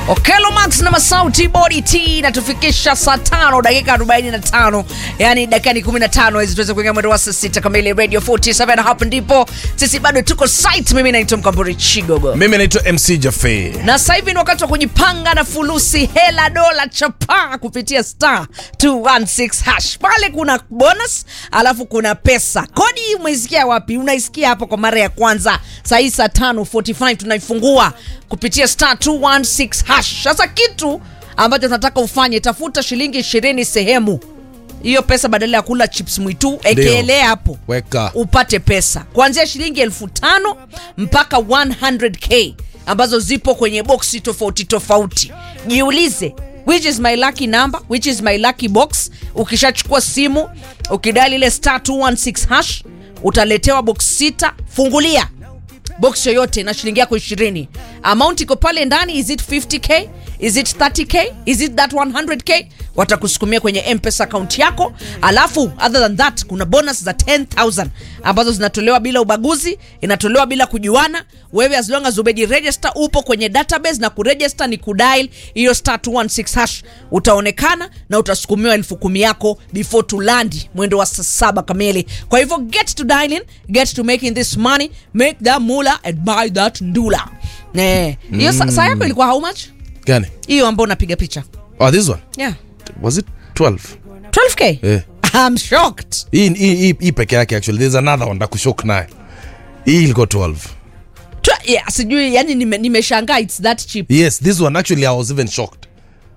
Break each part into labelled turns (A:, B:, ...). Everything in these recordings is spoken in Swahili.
A: Okelo Max na Masauti Body T natufikisha saa tano dakika 45, yani dakika ni 15 hizi tuweze kuingia mwendo wa saa sita kamili Radio 47. Hapa ndipo sisi bado tuko site. Mimi naitwa Mkamburi Chigogo
B: mimi naitwa mc jafe
A: na sasa hivi ni wakati wa kujipanga na fulusi hela dola chapa kupitia star 216 hash. Pale kuna bonus alafu kuna pesa. Kodi hii umeisikia wapi? Unaisikia hapo kwa mara ya kwanza. Saa hii saa 5:45 tunaifungua kupitia star 216 hash. Sasa kitu ambacho tunataka ufanye, tafuta shilingi 20 sehemu hiyo pesa, badala ya kula chips mwitu, ekelea hapo
B: weka
A: upate pesa kuanzia shilingi elfu tano mpaka 100k ambazo zipo kwenye boksi tofauti tofauti. Jiulize, which is my lucky number, which is my lucky box. Ukishachukua simu ukidali ile star 216 hash utaletewa box sita. Fungulia box yoyote na shilingi yako 20. Amount iko pale ndani, is it 50k, is it 30k, is it that 100k? Watakusukumia kwenye mpesa account yako, alafu other than that kuna bonus za 10000 ambazo zinatolewa bila ubaguzi, inatolewa bila kujuana. Wewe as long as umeji register, upo kwenye database na kuregister ni kudial hiyo star 216 hash, utaonekana na utasukumiwa elfu kumi yako before to land mwendo wa saa saba kamili. Kwa hivyo get to dialing, get to making this money, make that mula and buy that ndula. Eh, hiyo sa- saa yako ilikuwa how much?
B: gani
A: Hiyo ambayo unapiga picha.
B: oh, this one
A: Yeah.
B: was it 12
A: 12k?
B: Eh.
A: I'm shocked.
B: hii hii hii- hii peke yake actually there's another one ndakushok naye hii ilikuwa 12
A: Tw- yeah, sijui yani nime- nimeshangaa it's that cheap.
B: yes this one actually i was even shocked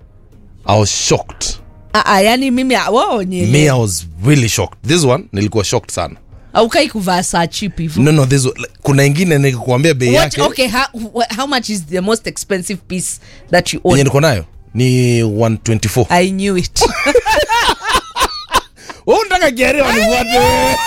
B: i was shocked
A: Ah, ah, yani mimi ah, wao ni
B: me i was really shocked this one nilikuwa shocked sana
A: aukai kuvaa saa cheap hivyo.
B: no no this one, like, kuna ingine nikuambia bei
A: What,
B: yake
A: okay, how, wh- how much is the most expensive piece that you
B: yenye
A: own?
B: niko nayo ni 124
A: I knew it.
B: wewe unataka kiari wanifuate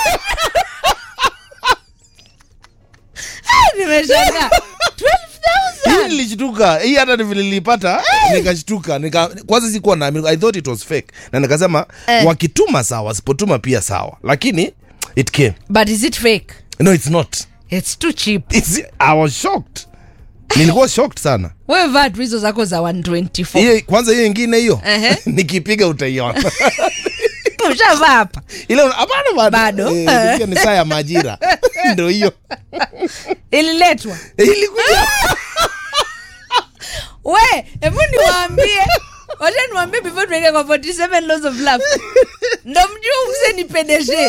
A: Nimeshangaa. 12,000.
B: hii nilishtuka hii hata ni vile nilipata nikashtuka nika, kwanza sikuwa na i thought it was fake na nikasema
A: Eh.
B: wakituma sawa wasipotuma pia sawa lakini it came
A: But is it fake?
B: no it's not
A: It's too cheap.
B: it's, i was shocked nilikuwa shocked sana
A: Wewe vaa tu hizo zako za 124.
B: hiyo kwanza hiyo ingine hiyo
A: Ehe.
B: nikipiga utaiona
A: Ushavaa hapa.
B: ile hapana bado
A: Bado?
B: Eh, ilikuwa ni saa ya majira ndo hiyo
A: Ililetwa.
B: ilikuja
A: We, hebu niwaambie. Wacha niwaambie before tuingie kwa 47 laws of love. Ndo mjuu mse nipendeshe.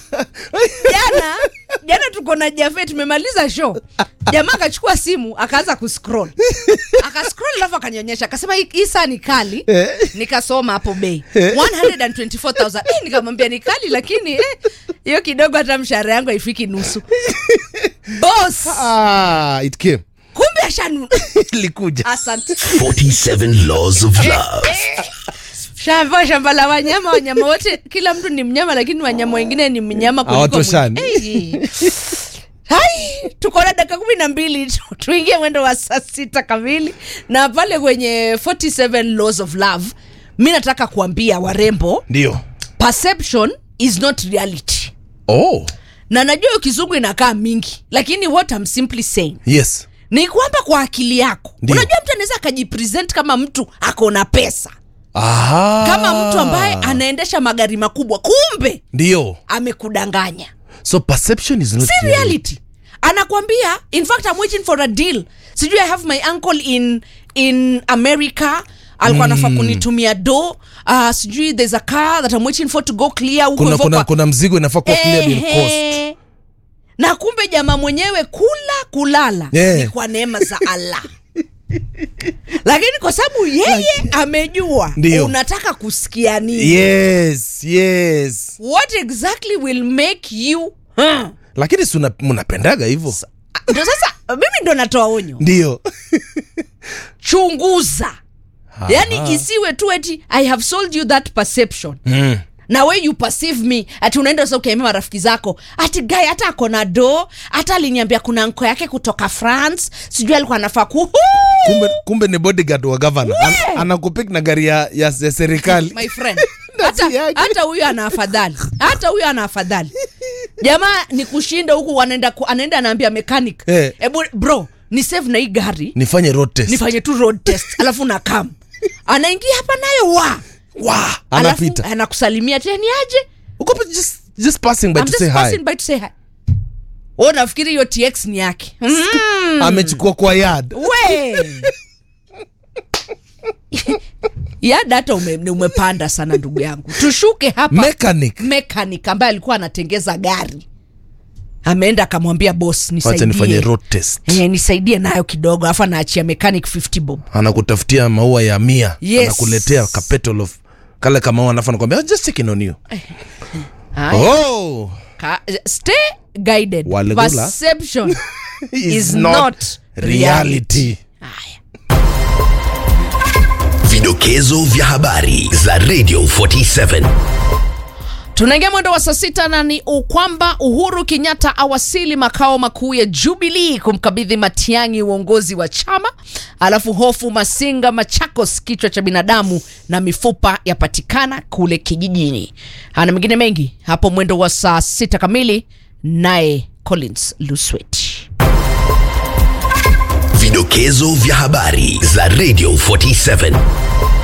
A: Jana, jana tuko na Jafe tumemaliza show. Jamaa akachukua simu akaanza kuscroll. Akascroll alafu akanionyesha akasema hii hii saa ni kali. Nikasoma hapo bei. 124,000. Eh, nikamwambia ni kali lakini eh hiyo kidogo hata mshahara yangu haifiki nusu. Boss,
B: ah, it came
A: kumbe ashanu.
B: ilikuja
A: Asante.
C: 47 Laws of Love.
A: shamba shamba la wanyama wanyama wote kila mtu ni mnyama lakini wanyama wengine ni mnyama kuliko
B: Hawatoshani.
A: mwingine. Hey. hai tuko na dakika kumi na mbili tu- tuingie mwendo wa saa sita kamili na pale kwenye 47 laws of love mi nataka kuambia warembo
B: ndio
A: perception is not reality
B: oh
A: na najua hiyo kizungu inakaa mingi lakini what I'm simply saying
B: yes
A: ni kwamba kwa akili yako
B: Ndio.
A: unajua mtu anaweza akajipresent kama mtu ako na pesa
B: Aha.
A: kama mtu ambaye anaendesha magari makubwa kumbe
B: ndio
A: amekudanganya
B: so perception is not
A: si reality anakwambia in fact I'm waiting for a deal sijui i have my uncle in in america alikuwa anafaa kunitumia do uh, sijui there's a car that I'm waiting for to go clear huko
B: kuna,
A: hivyo
B: kuna,
A: kwa-
B: kuna mzigo inafaa kuwa cleared in cost
A: Ehe. na kumbe jamaa mwenyewe kula kulala
B: Yeah.
A: ni kwa neema za allah lakini kwa sababu yeye amejua
B: Ndio.
A: unataka kusikia nini
B: yes yes
A: what exactly will make you huh?
B: lakini si una- mnapendaga hivyo
A: ndo sasa mimi ndo natoa onyo
B: ndio
A: chunguza yani isiwe tu eti i have sold you that perception
B: mm.
A: na we you perceive me ati unaenda sasa ukiambia marafiki zako ati guy hata ako na do hata aliniambia kuna nko yake kutoka france sijui alikuwa anafaa ku
B: kumbe, kumbe ni bodyguard wa governor An, anakupik na gari ya, ya, ya serikali
A: my friend hata
B: yake.
A: hata huyu ana afadhali hata huyu ana afadhali jamaa ni kushinda huku anaenda ku- anaenda anaambia mechanic
B: Eh.
A: hebu bro ni save na hii gari
B: nifanye road test
A: nifanye tu road test alafu nakam anaingia hapa nayo wa
B: wa
A: alafu
B: anapita
A: anakusalimia teni aje
B: uko pa- just, just passing by
A: I'm
B: to
A: just
B: say hi
A: passing by to say hi o nafikiri hiyo tx ni yake mm.
B: amechukua kwa yard
A: we ya data ume, ni umepanda sana ndugu yangu tushuke hapa
B: mechanic
A: mechanic ambaye alikuwa anatengeza gari ameenda akamwambia bos
B: wacha nifanye
A: nisaidie
B: road test
A: Eh, nisaidie nayo kidogo alafu anaachia mechanic 50 bob
B: anakutafutia maua ya mia
A: Yes.
B: anakuletea kapetol of kale kamaua alafu anakwambia "Oh, just checking on you
A: Haya.
B: oh
A: Ka- stay guided
B: Walegula.
A: perception
B: is
A: Is
B: not
A: not
B: reality
A: Haya.
C: Vidokezo vya habari za Radio 47.
A: tunaingia mwendo wa saa sita na ni u- kwamba uhuru kenyatta awasili makao makuu ya jubilii kumkabidhi matiangi uongozi wa chama alafu hofu masinga machakos kichwa cha binadamu na mifupa yapatikana kule kijijini ana mengine mengi hapo mwendo wa saa sita kamili naye collins luswet
C: Vidokezo vya habari za Radio 47.